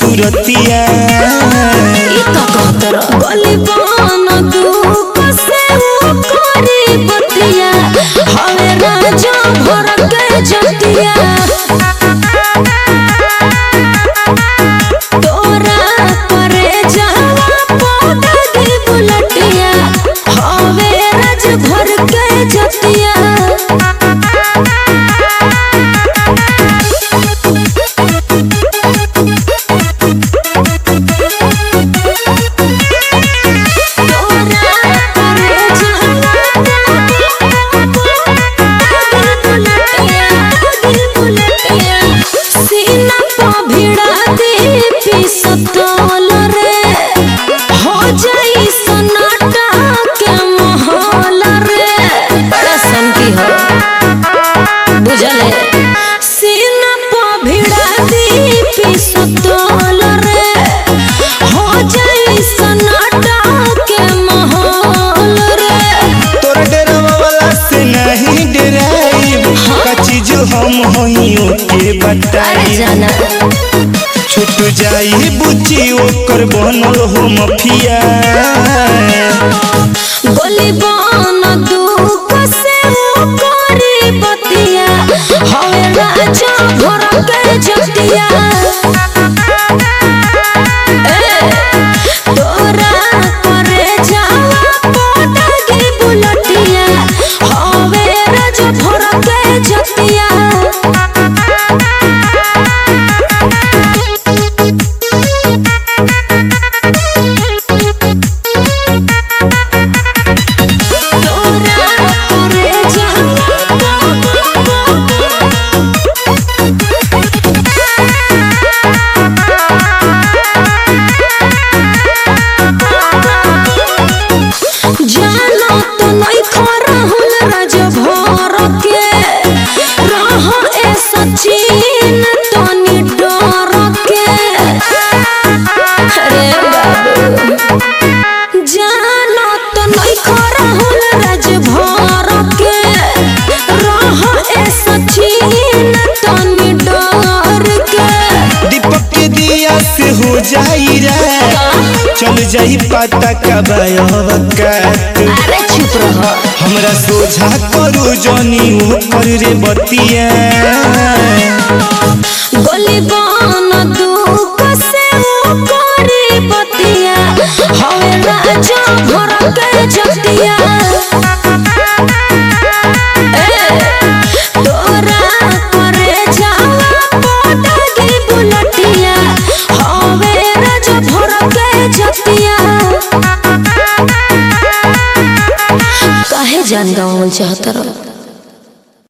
सूरतिया ई तो कहतर गली बन दुख से वो करी बतिया हवे राजा भर के जतिया तोरा परे जावा पौधा दी बुलटिया हवे राज भर के जतिया बुझले सीना पो भिड़ा दी पिसतोल रे हो जाई सनाटा के माहौल रे तोरा डरवा वाला से नहीं डराई का चीज हम होइयो के अरे बताई जाना छूट जाई बुच्ची ओकर बनल हो मफिया बोली बन दुख से वो करी बतिया हवे राजा भर के जतिया ए, तोरा करे जावा पटागी बुलटिया हवे राजा भर के जतिया तोरा करे जानो तो नहीं खरहुल राज भर के रह ए सचिन तनी डर के अरे बाबू जानो तो नहीं खरहुल राज भर के रह ए सचिन तनी डर के दीपक के दिया से हो जाई रे चल जाई पता कब अवकात अरे चुप रह हमरा सोझा करू जनी ओकर रे बतिया गली बन दुख से वो करी बतिया हवे राजा भर के जतिया ए, तोरा करे जावा पटागी बुलटिया हवे राजा भर के जतिया काहे जान गवावल चाहत रह